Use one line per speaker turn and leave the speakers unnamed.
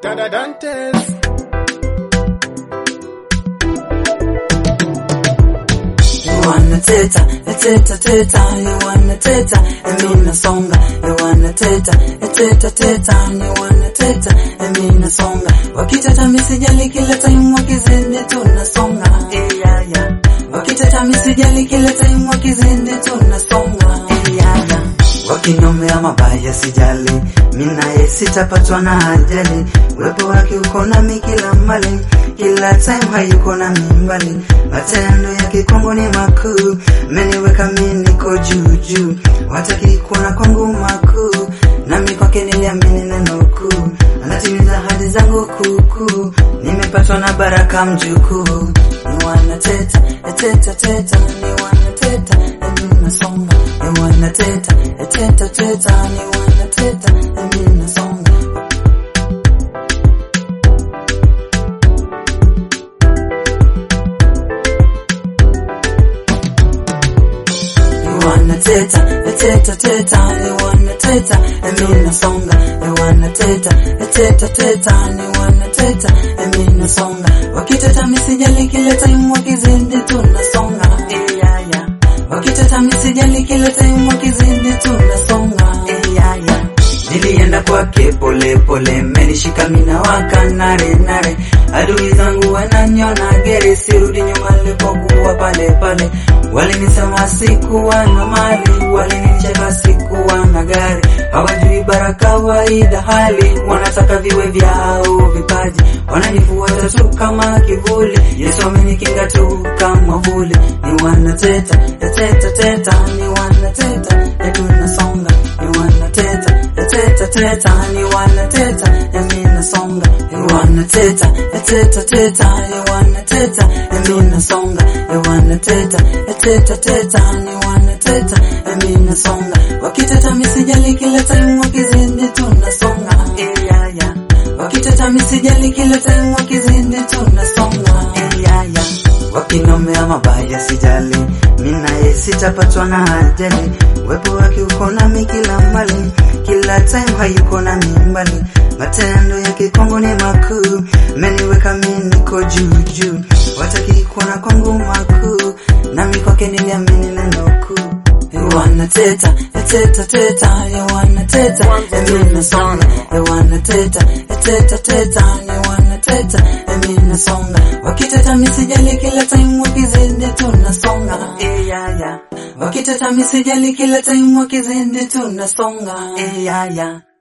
Dada Dantes.
You wanna teta, a teta teta, you wanna teta, Emina songa, you wanna teta, a teta teta, you wanna teta, Emina songa. Wakiteta misijali kila time wakizindi tunasonga, eh yeah yeah. Wakiteta misijali kila time wakizindi tunasonga, eh yeah yeah. Wakinomea mabaya sijali, minaye sitapatwa na ajali. Uwepo wake uko nami kila mbali, kila time hayuko nami mbali. Matendo yake kwangu ni makuu, meniweka mimi niko juu juu. Wataki kuona kwangu makuu, nami kwake niliamini neno kuu. Anatimiza ahadi zangu kuukuu, nimepatwa na baraka mjukuu. Ni wanateta, teta teta, ni wanateta, emi nasonga. Ni wanateta, teta teta, ni wanateta, emi nasonga. You wanna teta, a teta teta, you wanna teta, emi nasonga. You wanna teta, a teta teta, you wanna teta, emi nasonga. Wakiteta misijali kila time wakizindi tunasonga. Eh yeah yeah. Wakiteta misijali kila time wakizindi tunasonga. Eh yeah yeah. Nilienda kwake pole pole, menishika mina waka nare nare. Adui zangu wananiona gere, sirudi nyuma nilipokuwa pale pale. Walinisema sikuwa na mali, walinicheka sikuwa na gari. Hawajui bara kawaida hali, wanataka viwe vyao vipaji. Wananifuata tu kama kivuli, Yesu amenikinga tu kama vuli. Ni wanateta, teta teta, ni wanateta, ya tunasonga. Ni wanateta, teta teta, ni wanateta, ya mimi nasonga. Ni wanateta, teta teta, ni wanateta, ya mimi nasonga. Ni wanateta, teta teta, ni wanateta, ya mimi nasonga. Wakiteta misijali kila time wakizindi tunasonga. Eh yeah yeah. Wakiteta misijali kila time wakizindi tunasonga. Eh yeah yeah. Wakinomea mabaya sijali, minaye sitapatwa na ajali. Uwepo wake uko nami kila mbali, kila time hayuko nami mbali. Matendo yake kwangu ni makuu, meniweka mimi niko juu juu. Wataki kuona kwangu makuu, nami kwake niliamini neno kuu. You wanna teta, teta teta, you wanna teta, emi nasonga. You wanna teta, teta teta, you wanna teta, emi nasonga. Wakiteta misijali kila time wakizindi tunasonga. Eh yeah yeah. Wakiteta misijali kila time wakizindi tunasonga. Eh yeah yeah.